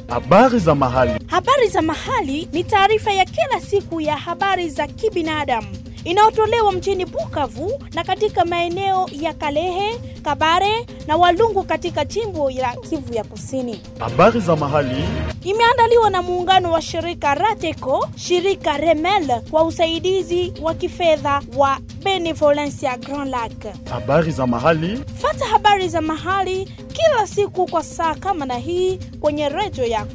Habari za mahali. Habari za mahali ni taarifa ya kila siku ya habari za kibinadamu inayotolewa mjini Bukavu na katika maeneo ya Kalehe, Kabare na Walungu katika jimbo la Kivu ya Kusini. Habari za mahali. Imeandaliwa na muungano wa shirika Rateco, shirika Remel kwa usaidizi wa kifedha wa Benevolencia Grand Lac. Habari za mahali. Fata habari za mahali kila siku kwa saa kama na hii kwenye redio yako.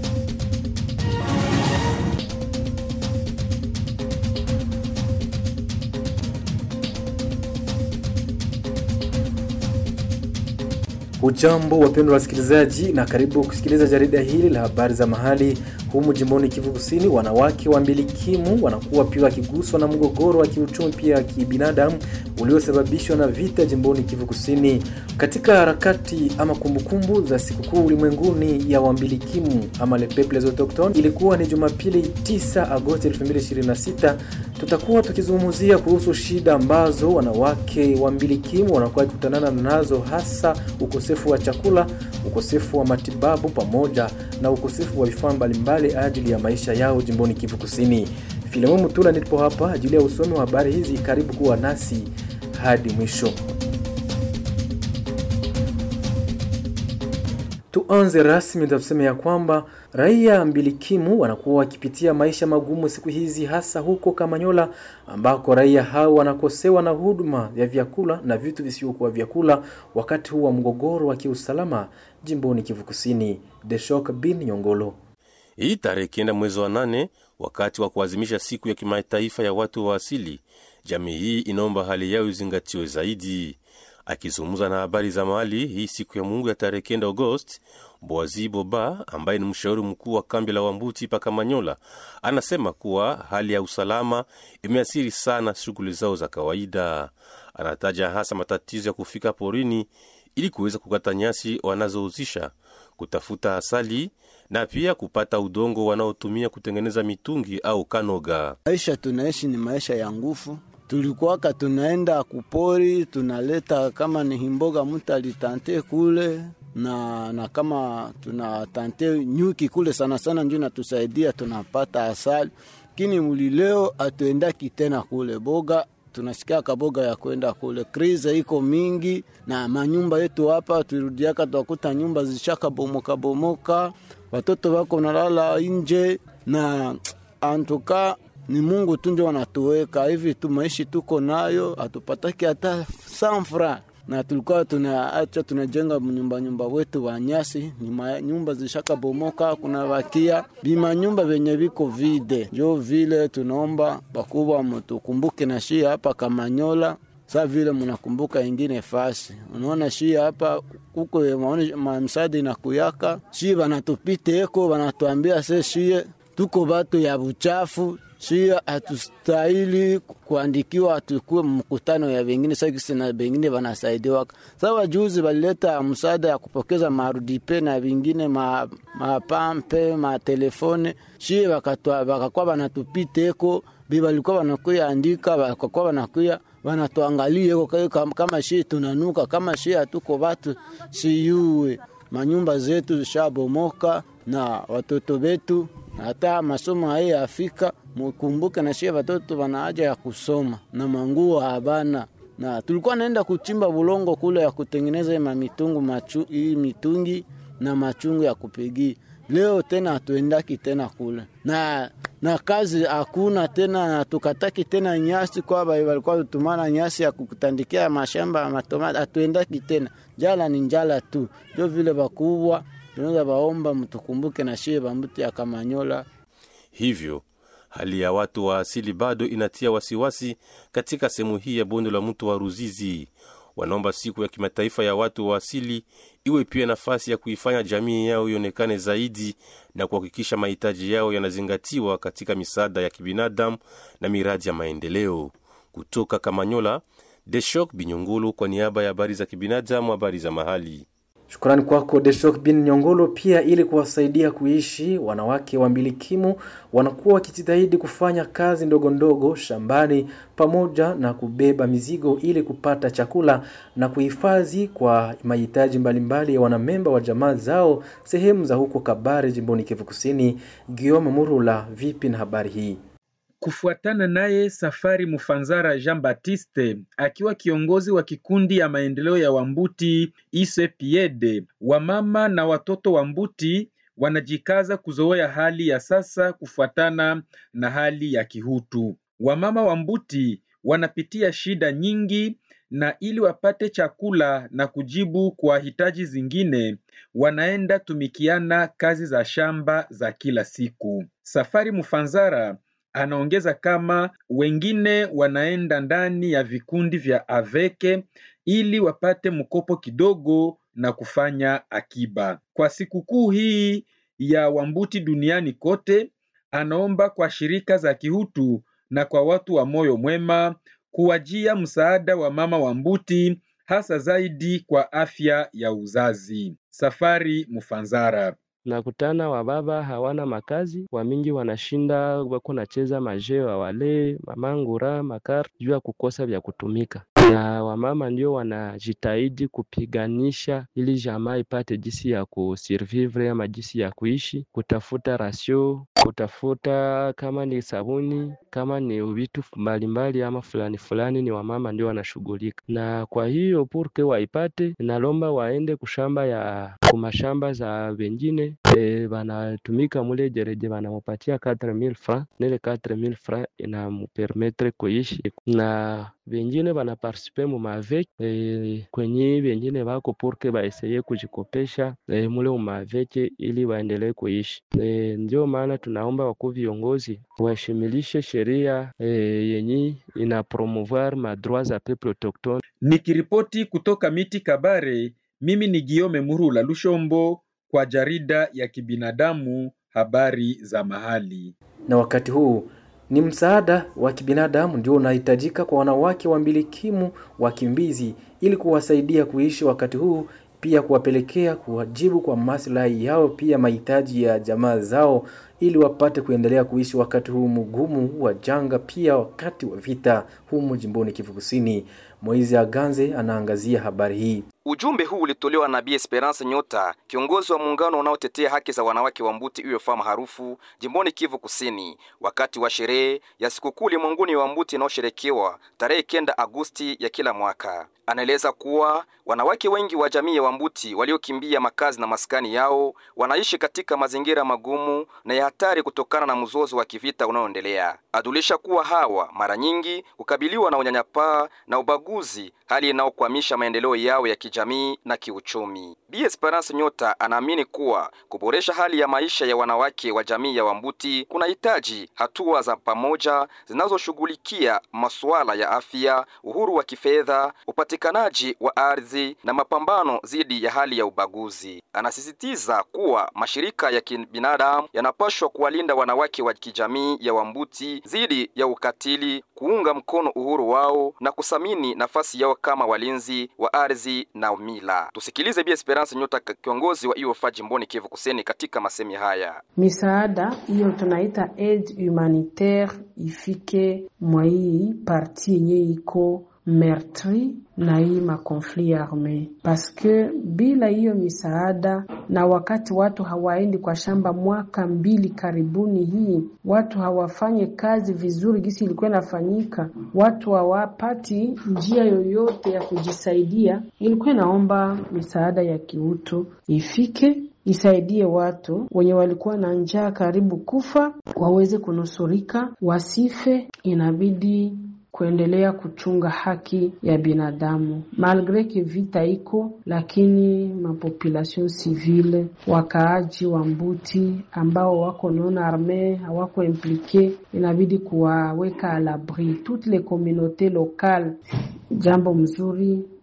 Hujambo wapendwa wasikilizaji, na karibu kusikiliza jarida hili la habari za mahali humu jimboni Kivu Kusini. Wanawake wa mbilikimu wanakuwa pia wakiguswa na mgogoro wa kiuchumi pia kibinadamu uliosababishwa na vita jimboni Kivu Kusini. Katika harakati ama kumbukumbu za sikukuu ulimwenguni ya wambilikimu ama le peuples autochtones, ilikuwa ni Jumapili 9 Agosti 2026. Tutakuwa tukizungumzia kuhusu shida ambazo wanawake wa mbilikimu wanakuwa wakikutanana nazo, hasa ukosefu wa chakula, ukosefu wa matibabu pamoja na ukosefu wa vifaa mbalimbali ajili ya maisha yao jimboni Kivu Kusini. Filemon Mutula nilipo hapa ajili ya usomi wa habari hizi. Karibu kuwa nasi hadi mwisho. Tuanze rasmi, tutasema ya kwamba raia mbilikimu wanakuwa wakipitia maisha magumu siku hizi, hasa huko Kamanyola ambako raia hao wanakosewa na huduma ya vyakula na vitu visivyokuwa vyakula wakati huu wa mgogoro wa kiusalama jimboni Kivu Kusini. Deshok bin Nyongolo. Hii tarehe kenda mwezi wa nane, wakati wa kuadhimisha siku ya kimataifa ya watu wa asili, jamii hii inaomba hali yao izingatiwe zaidi. Akizungumza na habari za mahali hii siku ya Mungu ya tarehe kenda Agosti, Boazi Boba ambaye ni mshauri mkuu wa kambi la Wambuti pa Kamanyola anasema kuwa hali ya usalama imeathiri sana shughuli zao za kawaida. Anataja hasa matatizo ya kufika porini ili kuweza kukata nyasi wanazouzisha, kutafuta asali na pia kupata udongo wanaotumia kutengeneza mitungi au kanoga. Maisha tunaishi ni maisha ya nguvu. Tulikuwaka tunaenda kupori, tunaleta kama ni himboga mtu alitante kule na na kama tunatante nyuki kule sana sana, ndio natusaidia tunapata asali, lakini muli leo atuendaki tena kule boga tunasikia kaboga ya kwenda kule. Krize iko mingi na manyumba yetu hapa turudiaka, twakuta nyumba zishaka bomoka bomoka, watoto wako nalala nje na antuka ni Mungu tu ndio wanatuweka hivi tu, maishi tuko nayo, hatupataki hata sanfra na tulikuwa tunaacha tunajenga nyumba nyumba wetu wa nyasi, ni nyumba zishaka bomoka, kuna wakia bima nyumba venye viko vide. Jo vile tunaomba bakubwa mtukumbuke na shia hapa Kamanyola, sa vile mnakumbuka ingine fasi. Unaona shia hapa kuko mamsadi na kuyaka shi banatupite eko banatuambia se shie tuko batu ya buchafu shia hatustahili kuandikiwa tukue mkutano ya vengine sakisi na vengine vanasaidiwa. Sawa, juzi valileta msaada ya kupokeza marudipe na vingine mapampe ma matelefone shie vakakuwa vanatupiteko bi valikuwa vanakuya andika vakakuwa vanakuya vanatuangalia kama shie tunanuka kama shie hatuko vatu siyuwe manyumba zetu zishabomoka na watoto wetu hata masomo haya Afrika mukumbuke na shie watoto wana haja ya kusoma na manguo habana, na tulikuwa naenda kuchimba bulongo kule ya kutengeneza ma mitungu machu, hii mitungi na machungu ya kupigi. Leo tena hatuendaki tena kule na na kazi hakuna tena, na tukataki tena nyasi kwa walikuwa tumana nyasi ya kutandikia mashamba ya matomati, hatuendaki tena. Jala ni njala tu, ndio vile bakubwa tunaweza baomba mtukumbuke na shie bambuti ya Kamanyola. Hivyo hali ya watu wa asili bado inatia wasiwasi katika sehemu hii ya bonde la mto wa Ruzizi. Wanaomba siku ya kimataifa ya watu wa asili iwe pia nafasi ya kuifanya jamii yao ionekane zaidi na kuhakikisha mahitaji yao yanazingatiwa katika misaada ya kibinadamu na miradi ya maendeleo. Kutoka Kamanyola, Deshok Binyongolo kwa niaba ya habari za kibinadamu, habari za mahali. Shukrani kwako Deshok bin Nyongolo. Pia ili kuwasaidia kuishi, wanawake wambilikimu wanakuwa wakijitahidi kufanya kazi ndogo ndogo shambani pamoja na kubeba mizigo ili kupata chakula na kuhifadhi kwa mahitaji mbalimbali ya wanamemba wa jamaa zao sehemu za huko Kabare, jimboni Kivu Kusini. Guillaume Murula, vipi na habari hii? Kufuatana naye Safari Mufanzara Jean Baptiste akiwa kiongozi wa kikundi ya maendeleo ya Wambuti ISEPIEDE, wamama na watoto wa Mbuti wanajikaza kuzoea hali ya sasa kufuatana na hali ya kihutu. Wamama wa Mbuti wanapitia shida nyingi na ili wapate chakula na kujibu kwa hitaji zingine, wanaenda tumikiana kazi za shamba za kila siku. Safari Mufanzara anaongeza kama wengine wanaenda ndani ya vikundi vya aveke ili wapate mkopo kidogo na kufanya akiba. Kwa sikukuu hii ya Wambuti duniani kote, anaomba kwa shirika za kihutu na kwa watu wa moyo mwema kuwajia msaada wa mama Wambuti, hasa zaidi kwa afya ya uzazi. Safari Mufanzara. nakutana wababa hawana makazi, wamingi wanashinda wako nacheza majeo ya wale mamangura makar juu ya kukosa vya kutumika, na wamama ndio wanajitahidi kupiganisha ili jamaa ipate jinsi ya kusurvivre ama jinsi ya kuishi, kutafuta rasio, kutafuta kama ni sabuni, kama ni vitu mbalimbali ama fulani fulani, ni wamama ndio wanashughulika na kwa hiyo purke waipate, nalomba waende kushamba ya kumashamba za wengine e, banatumika mule jereje banamupatia 4000 francs nile 4000 francs inamupermetre kuishi na vengine banapartisipe mu mavek e, kwenye vengine bako purke baeseye kujikopesha e, mule umaveke ili waendelee kuishi e, ndio maana tunaomba wakuu viongozi waheshimilishe sheria e, yenye ina promouvoir madroit za peuple autochtone. Nikiripoti kutoka miti Kabare, mimi ni Giome Murula Lushombo kwa jarida ya kibinadamu habari za mahali. Na wakati huu ni msaada wa kibinadamu ndio unahitajika kwa wanawake wambilikimu wakimbizi ili kuwasaidia kuishi wakati huu, pia kuwapelekea kuwajibu kwa maslahi yao, pia mahitaji ya jamaa zao ili wapate kuendelea kuishi wakati huu mgumu wa janga, pia wakati wa vita humu jimboni Kivu Kusini. Moizi Aganze anaangazia habari hii. Ujumbe huu ulitolewa na Bi Esperance Nyota, kiongozi wa muungano unaotetea haki za wanawake wa Mbuti UFA maarufu jimboni Kivu Kusini, wakati wa sherehe ya sikukuu ulimwenguni wa Mbuti inayosherekewa tarehe kenda Agosti ya kila mwaka. Anaeleza kuwa wanawake wengi wa jamii ya Wambuti waliokimbia makazi na maskani yao wanaishi katika mazingira magumu na ya hatari kutokana na mzozo wa kivita unaoendelea. Adulisha kuwa hawa mara nyingi hukabiliwa na unyanyapaa na ubaguzi, hali inayokwamisha maendeleo yao ya kijamii na kiuchumi. Bi Esperance Nyota anaamini kuwa kuboresha hali ya maisha ya wanawake wa jamii ya Wambuti kunahitaji hatua za pamoja zinazoshughulikia masuala ya afya, uhuru wa kifedha, upatikanaji wa ardhi na mapambano dhidi ya hali ya ubaguzi. Anasisitiza kuwa mashirika ya kibinadamu yanapaswa kuwalinda wanawake wa kijamii ya Wambuti dhidi ya ukatili, kuunga mkono uhuru wao na kusamini nafasi yao kama walinzi wa ardhi na mila. Tusikilize Bi Esperance Nyota, kiongozi wa IOFA jimboni Kivu Kusini, katika masemi haya. Misaada hiyo tunaita aide humanitaire ifike mwa hii parti yenye iko meurtri na hii makonflit arme, paske bila hiyo misaada na wakati watu hawaendi kwa shamba mwaka mbili karibuni, hii watu hawafanye kazi vizuri gisi ilikuwa inafanyika, watu hawapati njia yoyote ya kujisaidia. Ilikuwa inaomba misaada ya kiutu ifike isaidie watu wenye walikuwa na njaa karibu kufa waweze kunusurika, wasife. Inabidi kuendelea kuchunga haki ya binadamu malgre ke vita iko, lakini mapopulation civile, wakaaji wa Mbuti ambao wako non arme hawako implike, inabidi kuwaweka à l'abri toutes les communautés locales. Jambo mzuri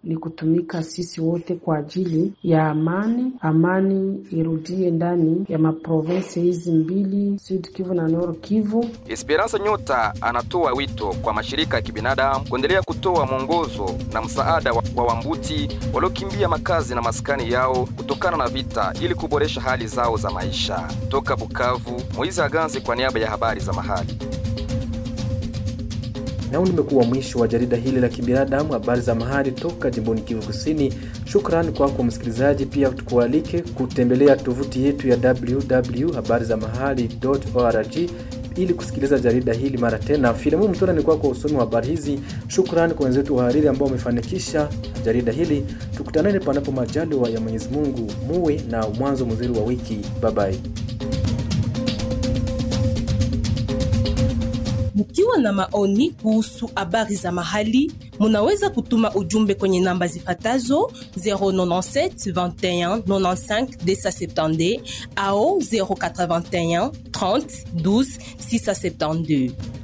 ni kutumika sisi wote kwa ajili ya amani, amani irudie ndani ya maprovensi hizi mbili, Sud Kivu na Nord Kivu. Esperance Nyota anatoa wito kwa mashirika ya kibinadamu kuendelea kutoa mwongozo na msaada wa, wa Wambuti waliokimbia makazi na maskani yao kutokana na vita ili kuboresha hali zao za maisha. Toka Bukavu, Moizi Aganzi kwa niaba ya habari za mahali. Nao nimekuwa mwisho wa jarida hili la kibinadamu, habari za mahali toka jimboni Kivu Kusini. Shukrani kwako msikilizaji, pia tukualike kutembelea tovuti yetu ya www.habarizamahali.org ili kusikiliza jarida hili mara tena. Filamu Mtona ni kwako usomi wa habari hizi. Shukrani kwa wenzetu wahariri ambao wamefanikisha jarida hili. Tukutanane panapo majaliwa ya Mwenyezi Mungu. Muwe na mwanzo mzuri wa wiki. Babai. Mkiwa na maoni kuhusu habari za mahali, munaweza kutuma ujumbe kwenye namba zifatazo 097 21 95 270 au 081 30 12 672.